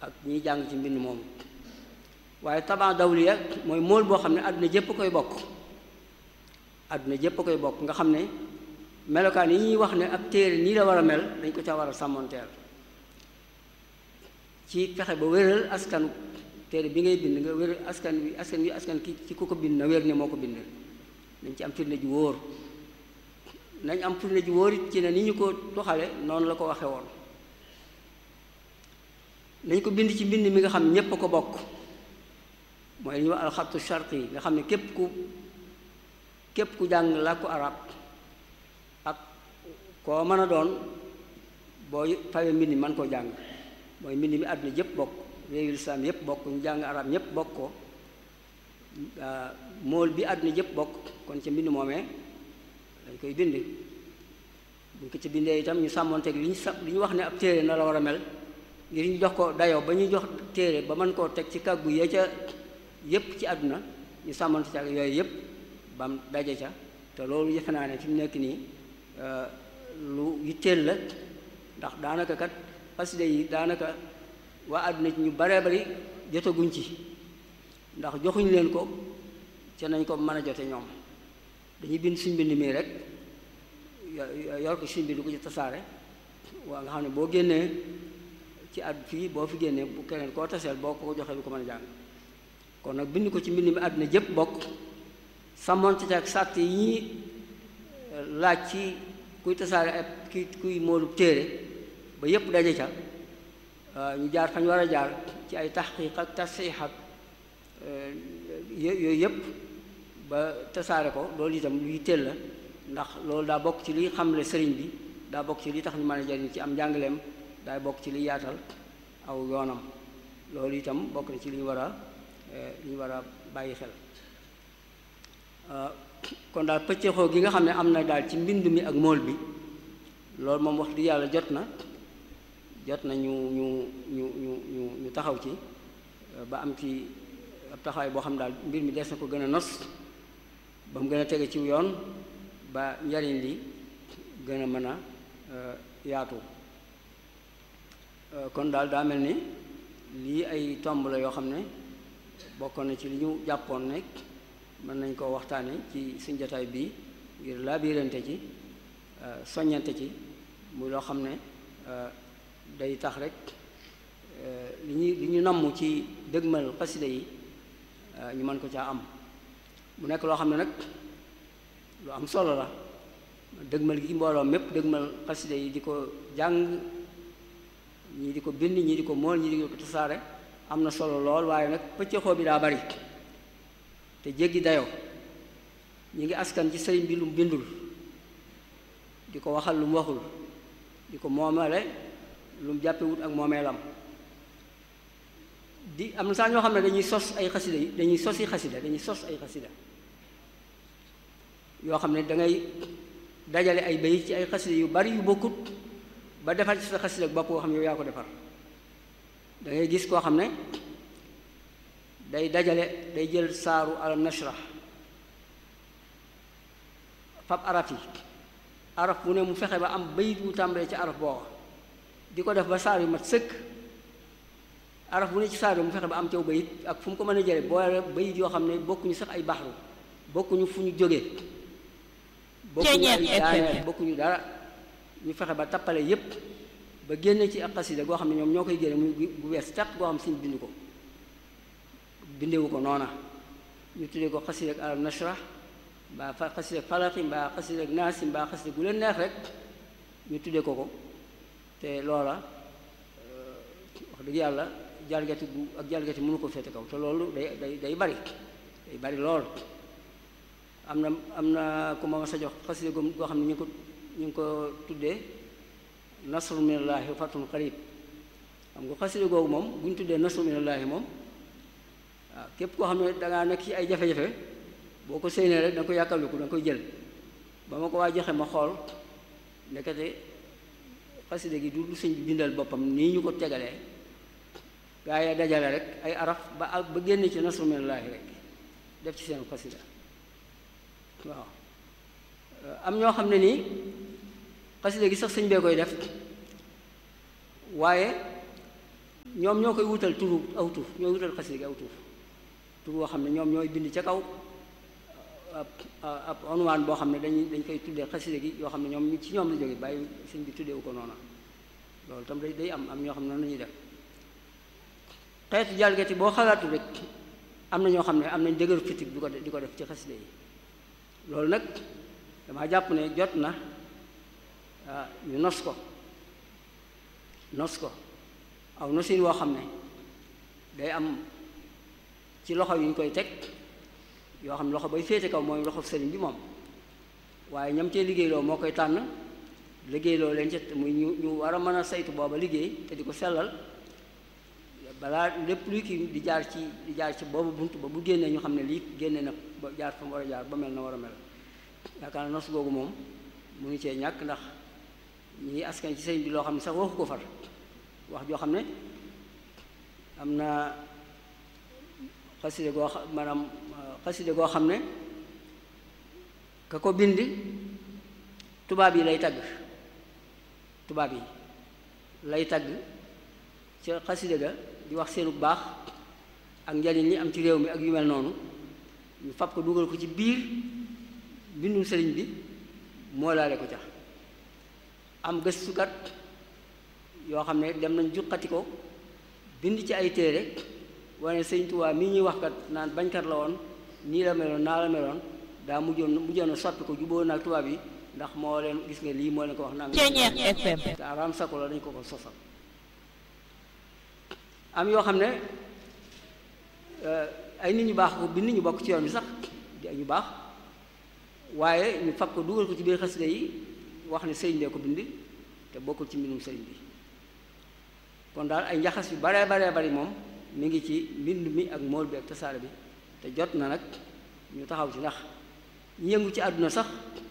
ak ñiy jàng ci mbind moomu waaye taban dawliya mooy mool boo xam ne àdduna jépp koy bokk àdduna jépp koy bokk nga xam ne melokaan yi ñuy wax ne ab téere nii la war a mel dañ ko ca war a sàmmonteel ci fexe ba wéral askanu téere bi ngay bind nga wéral askan wi askan wi askan ki ci ku ko bind na wér ne moo ko bind nañ ci am firnde ju wóor nañ am firnde ju wóor it ci ne ni ñu ko doxale noonu la ko waxe woon nañ ko bind ci mbind mi nga xam ñépp a ko bokk mooy li ñuy wax alxattu sharqi yi nga xam ne képp ku képp ku jàng làkku arab ak koo mën a doon boo fawee mbind mi mën koo jàng mooy mbind mi àdduna yépp bokk réewu lislaam yépp bokk ñu jàng arab ñépp bokk ko mool bi àdduna yépp bokk kon ca mbind moomee dañ koy bind buñ ko ci bindee itam ñu sàmmonteeg li ñu sa li ñu wax ne ab téere na la war a mel ngir ñu jox ko dayoo ba ñuy jox téere ba mën koo teg ci kàggu ya ca yépp ci àdduna ñu sàmmante ca yooyu yépp bam daje ca te loolu yëfe naa ne fi mu nekk nii lu yitteel la ndax daanaka kat xasida yi daanaka waa àdduna ci ñu baree bari jotaguñ ci ndax joxuñ leen ko ca nañ ko mën a jote ñoom dañuy bind suñ bind mii rek yor ko suñ bind ko ci tasaare waa nga xam ne boo génnee ci at fii boo fi génnee bu keneen koo taseel boo ko joxee du ko mën a jàng kon nag bind ko ci mbind mi àdduna jëpp bokk sàmmonte ak sàtt yi ñuy laaj ci kuy tasaare ak ki kuy moolub téere ba yépp daje ca ñu jaar fañ war a jaar ci ay taxqiq ak tasxiix ak yooyu yépp ba tasaare ko loolu itam luy teel la ndax loolu daa bokk ci liy xamle sëriñ bi daa bokk ci li tax ñu mën a jariñ ci am njàngaleem daa bokk ci liy yaatal aw yoonam loolu itam bokk na ci li ñu war a li ñu war a bàyyi xel kon daal pëccëxoo gi nga xam ne am na daal ci mbind mi ak mool bi loolu moom wax di yàlla jot na jot na ñu ñu ñu ñu ñu ñu taxaw ci ba am ci ab taxawaay boo xam ne daal mbir mi des na ko gën a nos ba mu gën a tege ci yoon ba njariñ li gën a mën a yaatu kon daal daa mel ni lii ay tomb la yoo xam ne bokkoon na ci li ñu jàppoon ne mën nañ koo waxtaane ci suñ jotaay bii ngir laabirante ci soññante ci muy loo xam ne day tax rek li ñu li ñu namm ci dëgmal xasida yi ñu mën ko caa am mu nekk loo xam ne nag lu am solo la dëgmal gi mbooloo mépp dëgmal xasida yi di ko jàng ñii di ko bind ñii di ko mool ñii di ko tasaare am na solo lool waaye nag pëccëxoo bi daa bari te jéggi dayoo ñi ngi askan ci sëriñ bi lu mu bindul di ko waxal lu mu waxul di ko moomale lu mu jàppewut ak moomeelam di am na saa ñoo xam ne dañuy sos ay xasida yi dañuy sosi xasida dañuy sos ay xasida yoo xam ne dangay dajale ay bayit ci ay xasida yu bari yu bokkut ba defar ci sa xasida bopp koo xam ne yow yaa ko defar da ngay gis koo xam ne day dajale day jël saaru alam nashrah fab araf yi araf bu ne mu fexe ba am bayit wu tàmbalee ci araf booba di ko def ba saar yu mat sëkk araf bu ne ci saar yi mu fexe ba am caw bayit ak fu mu ko mën a jële boole bayit yoo xam ne bokkuñu sax ay baxru bokkuñu fu ñu jógee bokkuñu ay daaneel bokkuñu dara ñu fexe ba tappale yépp ba génne ci ak xasida goo xam ne ñoom ñoo koy génne muy bu wees tàq goo xam siñ bind ko bindewu ko noona ñu tuddee ko xasida ak alam nashrah mbaa fa xasida ak falaqi mbaa xasida ak naasi mbaa xasida gu leen neex rek ñu tuddee ko ko te loola wax dëgg yàlla jalgati bu ak jalgati mënu ko féete kaw te loolu day day day bari day bari lool am na am na ku ma sa jox xasida goo xam ne ñu ko ñu ngi ko tuddee nasru minallaahi wa fatun qarib xam nga xasida googu moom bu ñu tuddee nasru minallaahi moom waaw képp koo xam ne dangaa nekk ci ay jafe-jafe boo ko séenee rek da nga koy yàkkamliku da nga koy jël ba ma ko waa joxe ma xool ndekete xasida gi du lu sëñ bi bindal boppam nii ñu ko tegalee gaa yi dajale rek ay araf ba ak ba génn ci nasru minallaahi rek def ci seen xasida waaw am ñoo xam ne nii xasida gi sax sëñ bee koy def waaye ñoom ñoo koy wutal turu aw tur ñooy wutal xasida gi aw tur tur boo xam ne ñoom ñooy bind ca kaw ab ab onwaan boo xam ne dañuy dañ koy tuddee xasida gi yoo xam ne ñoom ci ñoom la jóge bàyyi sëñ bi tuddeewu ko noona loolu tam day day am am ñoo xam ne noonu la ñuy def xeetu jalgati boo xalaatu rek am na ñoo xam ne am nañ dëgëru critique di ko di ko def ci xasida yi loolu nag damaa jàpp ne jot na ñu nos ko nos ko aw nosin woo xam ne day am ci loxo yu ñu koy teg yoo xam ne loxo bay féete kaw mooy loxo sëriñ bi moom waaye ñam cee liggéeyloo moo koy tànn liggéeyloo leen ca muy ñu ñu war a mën a saytu booba liggéey te di ko sellal balaa lépp luy kii di jaar ci di jaar ci boobu bunt ba bu génnee ñu xam ne lii génne na ba jaar fa mu war a jaar ba mel na war a mel yaakaar na nos googu moom munu cee ñàkk ndax ñi askan ci sëriñ bi loo xam ne sax waxu ko far wax joo xam ne am na xaside goo xam maanaam xaside goo xam ne ka ko bind tubaab yi lay tagg tubaab yi lay tagg ca xaside ga di wax seenu baax ak njariñ li am ci réew mi ak yu mel noonu ñu fab ko dugal ko ci biir bindum sëriñ bi moo laale ko ca am gëstukat yoo xam ne dem nañ juqati ko bind ci ay téere wane sëñ Tuubaa mii ñuy wax kat naan bañkat la woon nii la meloon naa la meloon daa mujjoon mujjoon a soppi ko jubóo naag tubaab yi ndax moo leen gis nga lii moo leen ko wax naan FM te araam sako la dañ ko ko sosal am yoo xam ne ay nit ñu baax ko bind ñu bokk ci yoon bi sax di ay ñu baax waaye ñu fab ko dugal ko ci biir xasida yi wax ne sëriñ bee ko bind te bokkul ci mbindum sëriñ bi kon daal ay njaxas yu baree baree bari moom mi ngi ci mbind mi ak mool bi ak tasaare bi te jot na nag ñu taxaw ci ndax ñu yëngu ci àdduna sax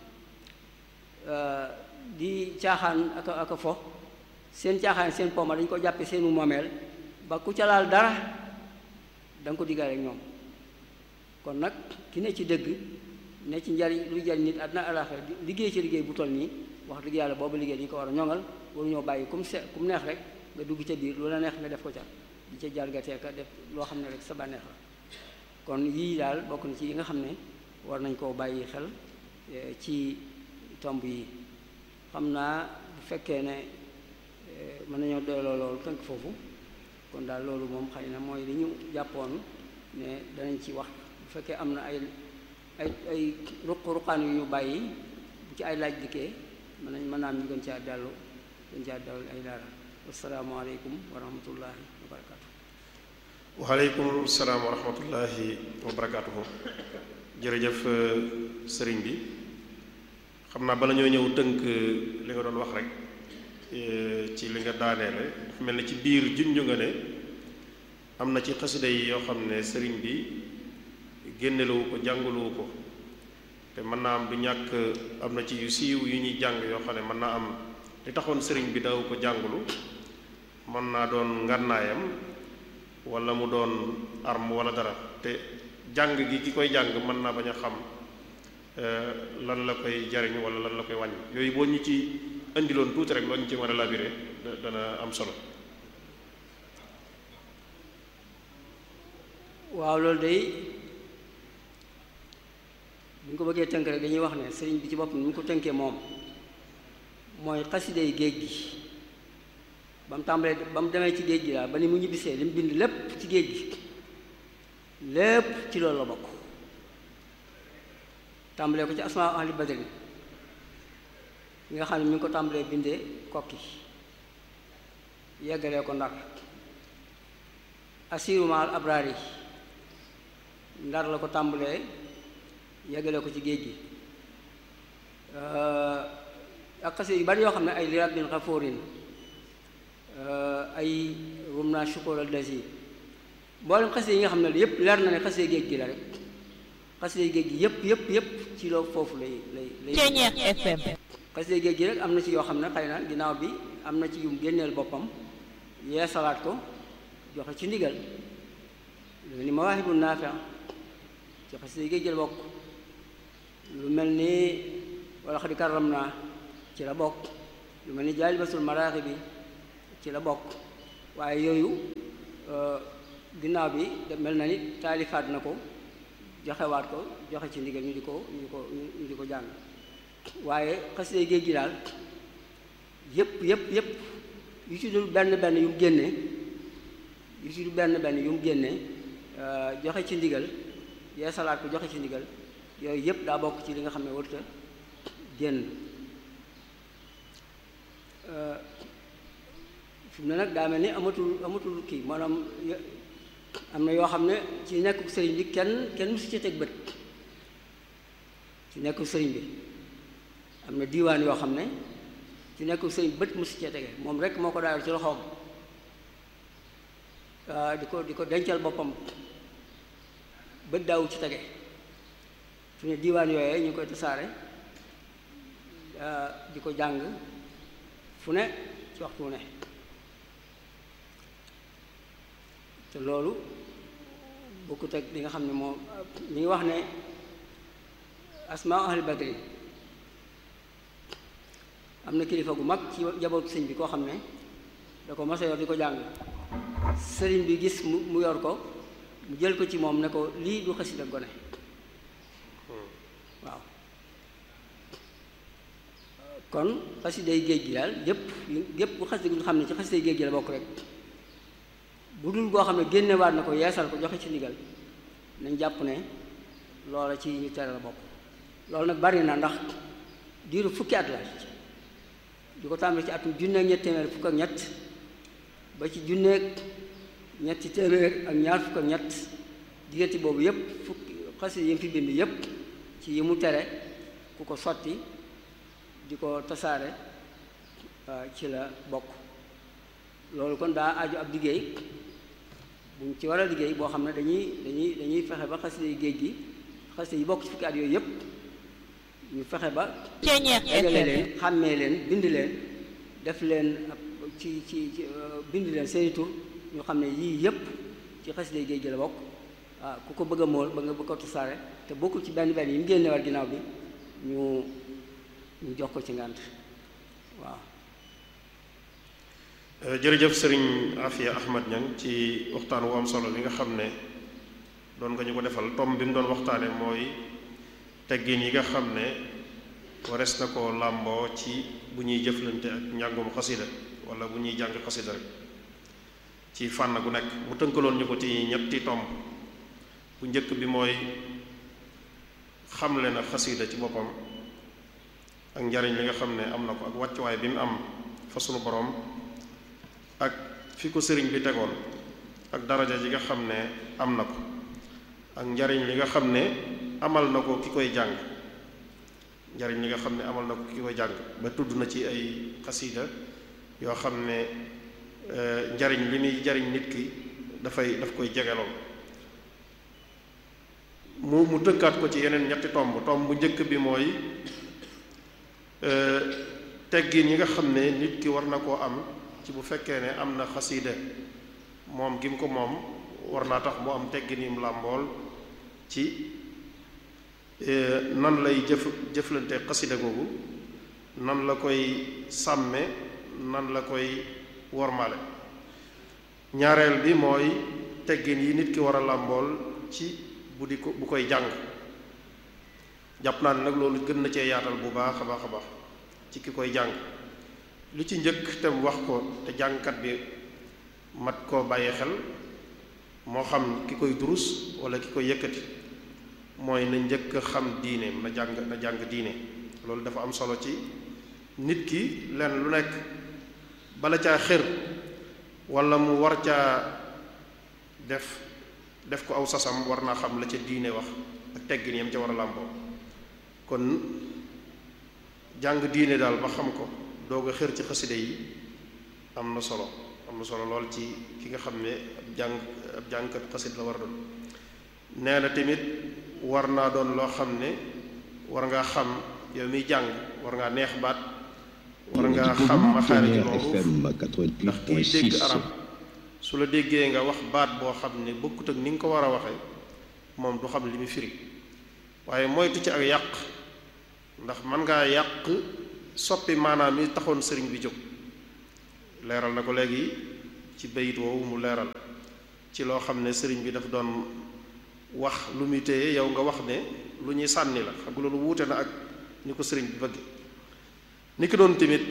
di caaxaan ak ak a fo seen caaxaan seen poma dañu ko jàppe seenu moomeel ba ku ca laal dara da nga ko diggaale ak ñoom kon nag ki ne ci dëgg ne ci njariñ luy jariñ nit àdduna àllaaxira liggéey ci liggéey bu toll nii wax dëgg yàlla boobu liggéey dañu ko war a ñoŋal waruñoo bàyyi kum se kum neex rek nga dugg ca biir lu la neex nga def ko ca di ca jalgatee ka def loo xam ne rek sa bànneex la kon yii daal bokk na ci yi nga xam ne war nañ koo bàyyi xel ci tomb yi xam naa bu fekkee ne mën nañoo doyloo loolu tënk foofu kon daal loolu moom xëy na mooy li ñu jàppoon ne danañ ci wax bu fekkee am na ay ay ay ruq-ruqaan yu ñu bàyyi bu ci ay laaj dikkee mën nañ mën naa am ñu gën caa dellu gën caa dellu ay leeral asalaamaaleykum wa rahmatullahi wa barakaatu. waaleykum salaam wa rahmatullahi wa barakaatuhu jërëjëf sëriñ bi xam naa bala ñoo ñëw tënk li nga doon wax rek ci li nga daaneele dafa mel ni ci biir junju nga ne am na ci xasida yi yoo xam ne sëriñ bi génneluwu ko jànguluwu ko te mën naa am du ñàkk am na ci yu siiw yu ñuy jàng yoo xam ne mën naa am li taxoon sëriñ bi daw ko jàngulu mën naa doon ngànnaayam wala mu doon arme wala dara te jàng gi ki koy jàng mën naa bañ a xam lan la koy jariñ wala lan la koy wàññi yooyu boo ñu ci indiloon tuuti rek loo ñu ci mën a labiré dana am solo waaw loolu day bu ñu ko bëggee tënk rek dañuy wax ne sëriñ bi ci boppam ni ñu ko tënkee moom mooy xaside yi géej gi ba mu tàmbalee ba mu demee ci géej gi daal ba ni mu ñibbisee li mu bind lépp ci géej gi lépp ci loolu la bokk tàmbalee ko ci asmaa ahli badri yi nga xam ne mi ngi ko tàmbalee bindee kokki yeggalee ko ndar asiru maal abraar yi ndar la ko tàmbalee yeggalee ko ci géej gi ak xase yu bari yoo xam ne ay li rabbin xafoorin ay rum naa shukur al dasi mboolem xase yi nga xam ne yépp leer na ne xase géej gi la rek xase géej gi yépp yépp yépp ci loo foofu lay lay lay Ceeñeex FM xasida géej gi rek am na ci yoo xam ne xëy na ginnaaw bi am na ci yum génneel boppam yee salaat ko joxe ci ndigal lu mel ni mawaahibu naafi ci xasida géej gi la bokk lu mel ni wala xadi karam naa ci la bokk lu mel ni jaalibatul maraaxi bi ci la bokk waaye yooyu ginnaaw bi mel na ni taalifaat na ko joxewaat ko joxe ci ndigal ñu di ko ñu ko ñu di ko jàng waaye xasida géej gi daal yépp yépp yépp yu ci dul benn benn yu mu génne yu ci dul benn benn yu mu génne joxe ci ndigal yeesalaat ko joxe ci ndigal yooyu yépp daa bokk ci li nga xam ne warta génn fi mu ne nag daa mel ni amatul amatul kii maanaam am na yoo xam ne ci nekku sëriñ bi kenn kenn musu ci teg bët ci nekku sëriñ bi am na diiwaan yoo xam ne ci nekku sëriñ bët musu cee tege moom rek moo ko daal ci loxoom di ko di ko dencal boppam bët daawu ci tege fi ne diiwaan yooyee ñu koy tasaare di ko jàng fu ne ci waxtu wu ne te loolu bokkut ak li nga xam ne moom li ngi wax ne asmaa ahli badri am na kilifa gu mag ci jabootu sëñ bi koo xam ne da ko masa yor di ko jàng sëriñ bi gis mu mu yor ko mu jël ko ci moom ne ko lii du xasida gone waaw kon xasiday géej gi daal yépp yépp bu xasida gu xam ne ci xasiday géej gi la bokk rek bu dul goo xam ne génnewaat na ko yeesal ko joxe ci ndigal nañ jàpp ne loola ci ñu tere la bokk loolu nag bari na ndax diiru fukki at la di ko tàmbali ci atum junneeg ñetti téeméer fukk ak ñett ba ci junneeg ñetti téeméer ak ñaar fukk ak ñett diggante boobu yépp fukki xasida yi fi bind yépp ci yi mu tere ku ko sotti di ko tasaare ci la bokk loolu kon daa aju ab liggéey buñ ci war a liggéey boo xam ne dañuy dañuy dañuy fexe ba xasida yi géej gi xasida yi bokk ci fukki at yooyu yépp ñu fexe ba dajale leen xàmmee leen bind leen def leen ab ci ci ci bind leen seeni tur ñu xam ne yii yépp ci xasida yi géej gi la bokk waaw ku ko bëgg a mool ba nga bëgg ko tasaare te bokkul ci benn benn yi mu génne war ginnaaw bi ñu ñu jox ko ci ngànt waaw jërëjëf sëriñ Afia Ahmad Niang ci waxtaan wu am solo bi nga xam ne doon nga ñu ko defal tom bi mu doon waxtaane mooy teggin yi nga xam ne wares na ko làmboo ci bu ñuy jëflante ak njàngum xasida wala bu ñuy jàng xasida rek ci fànn gu nekk mu tënkaloon ñu ko ci ñetti tomb bu njëkk bi mooy xamle na xasida ci boppam ak njariñ li nga xam ne am na ko ak wàccuwaay bi mu am fa sunu borom ak fi ko sëriñ bi tegoon ak daraja ji nga xam ne am na ko ak njariñ li nga xam ne amal na ko ki koy jàng njariñ li nga xam ne amal na ko ki koy jàng ba tudd na ci ay xasida yoo xam ne njariñ li muy jariñ nit ki dafay daf koy jegeloon mu mu tënkaat ko ci yeneen ñetti tomb tomb bu njëkk bi mooy teggin yi nga xam ne nit ki war na koo am ci bu fekkee ne am na xasida moom gi mu ko moom war naa tax mu am teggin yim làmbool ci nan lay jëf jëflante xasida googu nan la koy sàmme nan la koy wormale ñaareel bi mooy teggin yi nit ki war a làmbool ci bu di ko bu koy jàng jàpp naa ne nag loolu gën na cee yaatal bu baax a baax a baax ci ki koy jàng li ci njëkk te wax ko te jàngkat bi mat koo bàyyi xel moo xam ki koy durus wala ki koy yëkkati mooy na njëkk xam diine na jàng na jàng diine loolu dafa am solo ci nit ki lenn lu nekk bala caa xër wala mu war caa def def ko aw sasam war naa xam la ca diine wax ak teggin yam ca war a làmboo kon jàng diine daal ba xam ko doog a xër ci xaside yi am na solo am na solo lool ci ki nga xam ne ab jàng ab jàngkat xasid la war a doon nee na tamit war naa doon loo xam ne war ngaa xam yow miy jàng war ngaa neex baat war ngaa xam maxaariji loolu ndax kiy dégg arab su la déggee nga wax baat boo xam ne bokkut ak ni nga ko war a waxee moom du xam li mu firi waaye moytu ci ak yàq ndax mën ngaa yàq soppi maanaam yi taxoon sëriñ bi jóg leeral na ko léegi ci bayit woowu mu leeral ci loo xam ne sëriñ bi daf doon wax lu muy téye yow nga wax ne lu ñuy sànni la xam nga loolu wuute na ak ni ko sëriñ bi bëgg ni ki doon tamit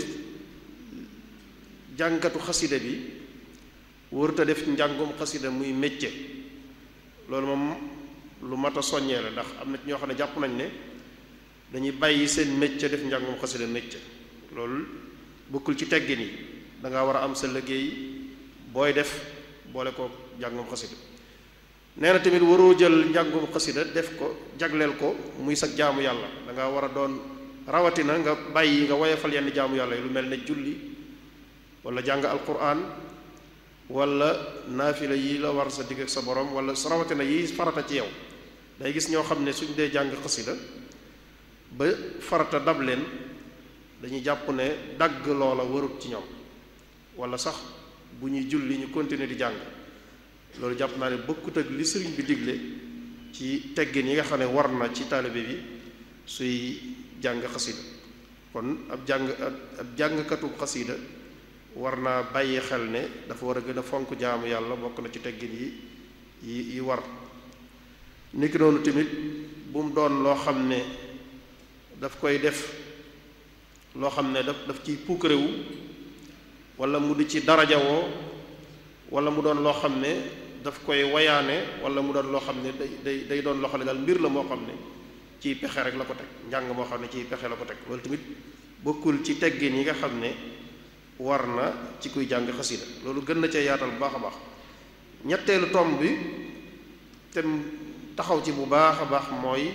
jàngkatu xasida bi wërta def njàngum xasida muy métier loolu moom lu mat a soññee la ndax am na ci ñoo xam ne jàpp nañ ne dañuy bàyyi seen métier def njàngum xasida métier loolu bokkul ci teggin yi da ngaa war a am sa liggéey booy def boole ko njàngum xasida nee na tamit waroo jël njàngum xasida def ko jagleel ko muy sa jaamu yàlla da ngaa war a doon rawatina nga bàyyi nga woyefal yenn jaamu yàlla yi lu mel ne julli wala jàng alquran wala naafila yi la war sa digg ak sa borom wala sa rawatina yi farata ci yow day gis ñoo xam ne suñ dee jàng xasida ba farata dab leen dañuy jàpp ne dagg loola warut ci ñoom wala sax bu ñuy julli ñu continuer di jàng loolu jàpp naa ne bokkut ak li sëriñ bi digle ci teggin yi nga xam ne war na ci taalibe bi suy jàng xasida kon ab jàng ab jàngkatu xasida war naa bàyyi xel ne dafa war a gën a fonk jaamu yàlla bokk na ci teggin yi yi yi war niki noonu tamit bu mu doon loo xam ne daf koy def loo xam ne daf daf ciy puukarewu wala mu di ci darajawoo wala mu doon loo xam ne daf koy wayaane wala mu doon loo xam ne day day day doon loo xam ne daal mbir la moo xam ne ciy pexe rek la ko teg njàng moo xam ne ciy pexe la ko teg loolu tamit bokkul ci teggin yi nga xam ne war na ci kuy jàng xasida loolu gën na cee yaatal bu baax a baax ñetteelu tomb bi te taxaw ci bu baax a baax mooy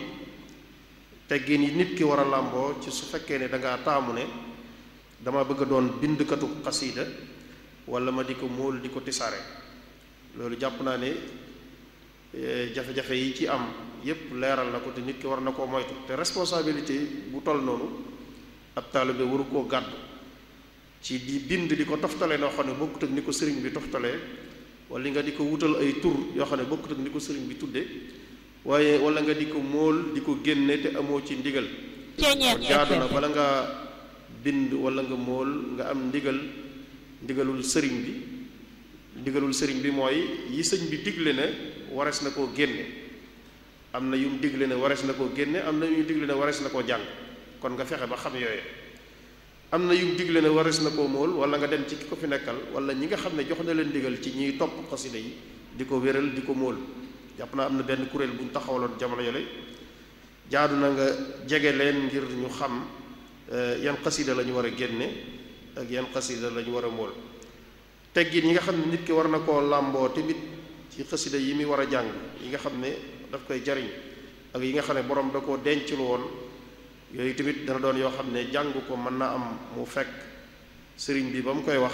teggin yi nit ki war a làmboo ci su fekkee ne dangaa taamu ne dama bëgg a doon bindkatu xasida wala ma di ko móol di ko tisaare loolu jàpp naa ne jafe-jafe yi ci am yépp leeral na ko te nit ki war na koo moytu te responsabilité bu toll noonu ab taalibe waru koo gàddu ci di bind di ko toftale noo xam ne bokkut ak ni ko sëriñ bi toftalee wala li nga di ko wutal ay tur yoo xam ne bokkut ak ni ko sëriñ bi tudde waaye wala nga di ko móol di ko génne te amoo ci ndigal kon jaadu na bala nga bind wala nga móol nga am ndigal ndigalul sëriñ bi ndigalul sëriñ bi mooy yi sëñ bi digle ne warees na koo génne am na yum digle ne warees na koo génne am na yum digle ne warees na koo jàng kon nga fexe ba xam yooye am na yum digle ne warees na koo móol wala nga dem ci ki ko fi nekkal wala ñi nga xam ne jox na leen digal ci ñiy topp xasida yi di ko wéral di ko móol jàpp naa am na benn kuréel bu ñu taxawaloon jamono yole jaadu na nga jege leen ngir ñu xam yan xasida la ñu war a génne ak yan xasida la ñu war a móol teggin yi nga xam ne nit ki war na koo làmboo tamit ci xasida yi muy war a jàng yi nga xam ne daf koy jariñ ak yi nga xam ne borom da koo dencul woon yooyu tamit dana doon yoo xam ne jàng ko mën naa am mu fekk sëriñ bi ba mu koy wax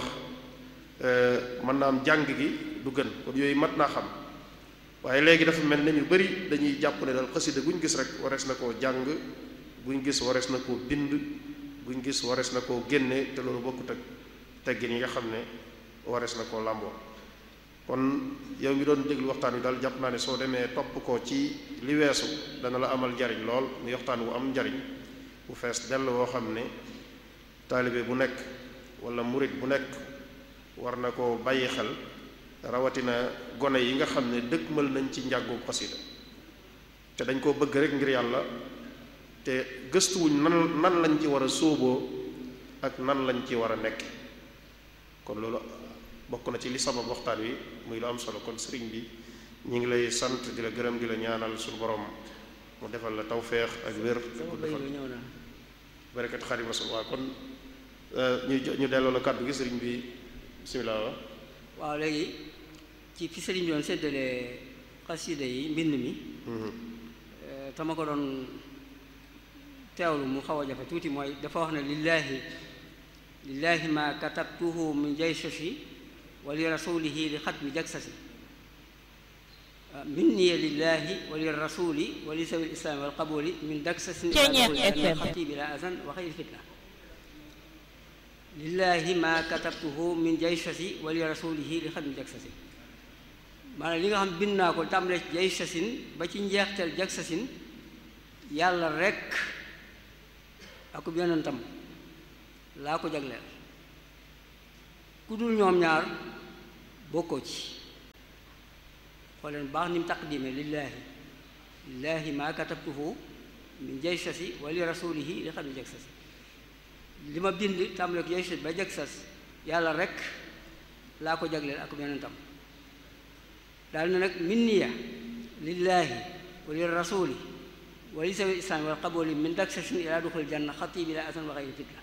mën naa am jàng gi du gën kon yooyu mat naa xam waaye léegi dafa mel ne ñu bari dañuy jàpp ne daal xasida guñ gis rek warees na koo jàng buñ gis warees na koo bind buñ gis warees na koo génne te loolu bokkut ak teggin yi nga xam ne warees na koo làmboo kon yow mi doon déglu waxtaan wi daal jàpp naa ne soo demee topp ko ci li weesu dana la amal njariñ lool muy waxtaan wu am njariñ bu fees dell woo xam ne taalibe bu nekk wala murit bu nekk war na ko bàyyi xel rawatina gone yi nga xam ne dëkkmal nañ ci njàngu xasida te dañ koo bëgg rek ngir yàlla te gëstuwuñ nan nan lañ ci war a sóoboo ak nan lañ ci war a nekk kon loolu bokk na ci li sabab waxtaan wi muy lu am solo kon sëriñ bi ñu ngi lay sant di la gërëm di la ñaanal suñu borom mu defal la tawféex ak wér barakat xadim rasul waaw kon ñu ñu delloo la kàddu gi sëriñ bi bismillah wa waaw léegi ci fi sëriñ bi doon séddale xasida yi mbind mi te ma ko doon teewlu mu xaw a jafe tuuti mooy dafa wax ne lillaahi lillaahi ma katabtuhu min jaysasi wa li rasulihi li xatmi jagsasi minniya lillaahi wa li rasuli wa li sawi lislaami wal qabuli min daksasin xatibi la azan wa xayri fitna lillaahi ma katabtuhu min jaysasi wa li rasulihi li xatmi jagsasi maanaam li nga xam bind naa ko tàmbalee ci jaysasin ba ci njeexteel jaksasin yàlla rekk akub yonentam laa ko jagleel ku dul ñoom ñaar bokkoo ci xooleen baax ni mu taqdime lillaahi lillaahi maa katabtuhu min jaysasi wa li rasulihi li xam ne jagsasi li ma bind tàmbale ko jaysasi ba jagsas yàlla rek laa ko jagleel ak yonentam daal na nag minniya lillaahi wa li rasuli wa li sawi islam wal qaboli min daksasin ilaa duxul janna xati bi la asan wa xayri fitla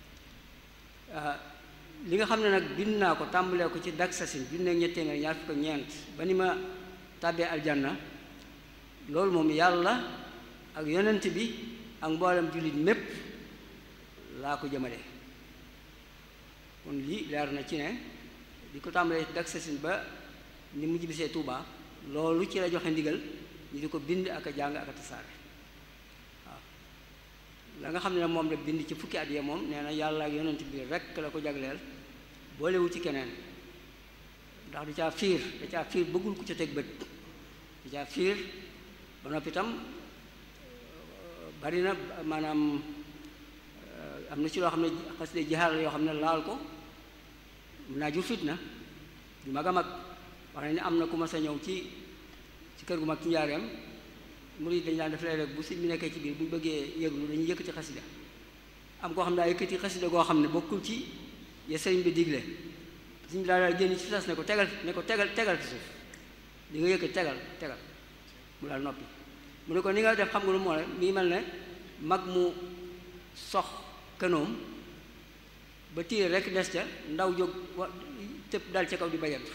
li nga xam ne nag bind naa ko tàmbalee ko ci daksasin junne ñetti téeméer ñaar fukk ak ñeent ba ni ma tàbbee aljanna loolu moom yàlla ak yonent bi ak mboolem jullit mépp laa ko jëmale kon lii leer na ci ne di ko tàmbalee daksasin ba ni mujj bisee Tuuba loolu ci la joxe ndigal ñu di ko bind ak a jàng ak a tasaare waaw la nga xam ne moom la bind ci fukki at yee moom nee na yàlla ak yonent bi rekk la ko jagleel boolewu ci keneen ndax du caa fiir da caa fiir bëggul ku ca teg bët da caa fiir ba noppi itam bari na maanaam am na ci loo xam ne xasida jihaar la yoo xam ne laal ko mun naa jur fitna du mag a mag wax nañ ne am na ku ma sa ñëw ci ci kër gu mag ci njaareem murid dañ daan def lay rek bu si mu nekkee ci biir bu ñu bëggee yëglu dañuy yëkkati xasida am koo xam ne daa yëkkati xasida goo xam ne bokkul ci ya sëriñ bi digle suñ daa daal génn ci sas ne ko tegal ne ko tegal tegal ci suuf li nga yëkkati tegal tegal mu daal noppi mu ne ko ni nga def xam nga lu moo ne mi ngi mel ne mag mu sox kënoom ba tiir rek des ca ndaw jóg wa tëb dal ca kaw di bajantu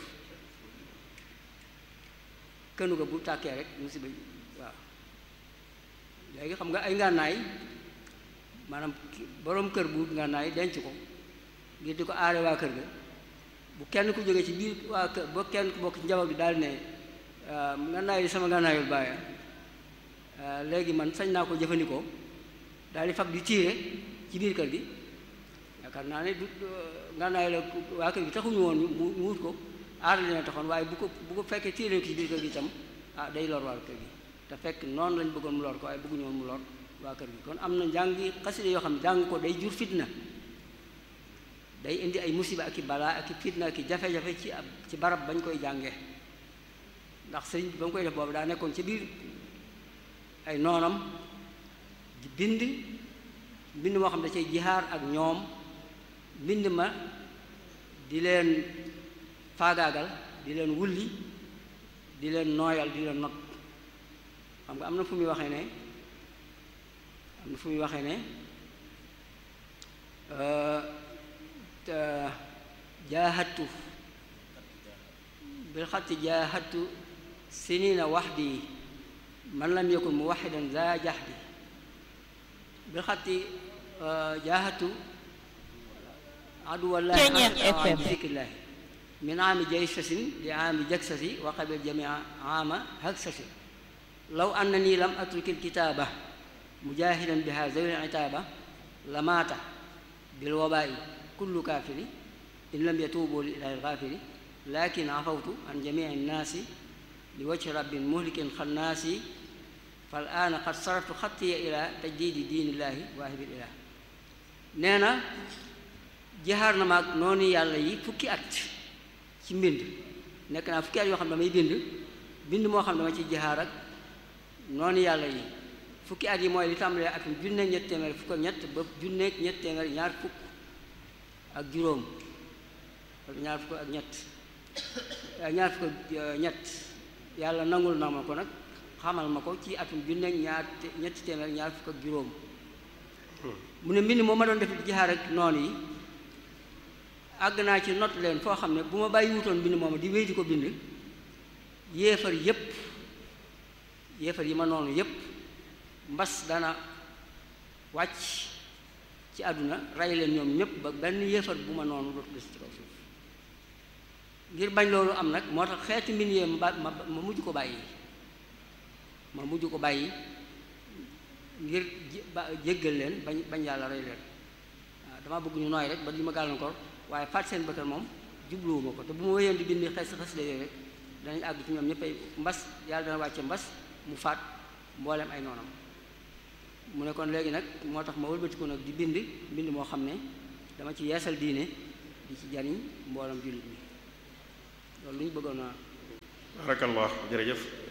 kënu ga bu tàkkee rek musiba waaw léegi xam nga ay ngànnaay maanaam boroom kër bu ngànnaay denc ko ngir di ko aare waa kër ga bu kenn ku jógee ci biir waa kër ba kenn ku bokk ci njaboot bi daal ne ngànnaay li sama ngànnaayul bàyyi léegi man sañ naa ko jëfandikoo daal di fab di tiire ci biir kër gi yaakaar naa ne du ngànnaay la waa kër gi taxuñu woon mu wut ko aar leen taxoon waaye bu ko bu ko fekkee tiire ko ci biir kër gi itam ah day lor waa kër gi te fekk noonu lañ bëggoon mu lor ko waaye bëgguñu woon mu lor waa kër gi kon am na njàngi xasida yoo xam ne jàng ko day jur fitna day indi ay musiba ak i balaa ak i fitna ak i jafe-jafe ci ab ci barab bañ koy jàngee ndax sëriñ bi ba mu koy def boobu daa nekkoon ci biir ay noonam di bind mbind moo xam ne da cay jihaar ak ñoom mbind ma di leen faagaagal di leen wulli di leen nooyal di leen not xam nga am na fu muy waxee ne am na fu muy waxee ne jaahatu bil xatti jaahatu sinina waxdi man lam yakun muwaxidan za jaxdi bil xatti jaahatu aduwallahi zikrillahi min aami jaysasin li aami jaksasi wa qabil jamia aama haksasi law annani lam atruki lkitaaba mujahidan biha zawi itaaba lamaata bilwabaa'i kullu kaafiri in lam yatuubu li ilahi lgaafiri lakin afawtu an jamii nnaasi li wajhi rabbin muhlikin xannaasi fal aana qad saraftu xattiya ila tajdiidi diinillahi waahibil ilah nee na jihaar na maag noonu yàlla yi fukki at ci mbind nekk naa fukki at yoo xam ne damay bind bind moo xam ne dama ci jihaar ak noonu yàlla yi fukki at yi mooy li tàmbalee atum junne ñett téeméer fukk ak ñett ba junne ñett téeméer ñaar fukk ak juróom wala ñaar fukk ak ñett ñaar fukk ak ñett yàlla nangul na ma ko nag xamal ma ko ci atum junne ñaar ñetti téeméer ñaar fukk ak juróom mu ne mbind moo ma doon def jihaar ak noonu yi àgg naa ci not leen foo xam ne bu ma bàyyi wutoon mbind mooma di wéy di ko bind yéefar yépp yéefar yi ma noonu yépp mbas dana wàcc ci àdduna rey leen ñoom ñépp ba benn yéefar bu ma noonu dootu des ci kaw suuf ngir bañ loolu am nag moo tax xeeti mbind yee ma ma ma mujj ko bàyyi ma mujj ko bàyyi ngir jéggal leen bañ bañ yàlla rey leen waaw dama bëgg ñu nooy rek ba di ma gàllankoor waaye faat seen bëkkal moom jubluwuma ko te bu ma wéyoon di bind xes xes la yooyu rek danañ àgg ci ñoom ñëpp ay mbas yàlla dana wàcce mbas mu faat mboolem ay noonam mu ne kon léegi nag moo tax ma wëlbatiku nag di bind bind moo xam ne dama ci yeesal diine di ci jariñ mboolem jullit mi loolu lu ñu bëggoon a barakallah jërëjëf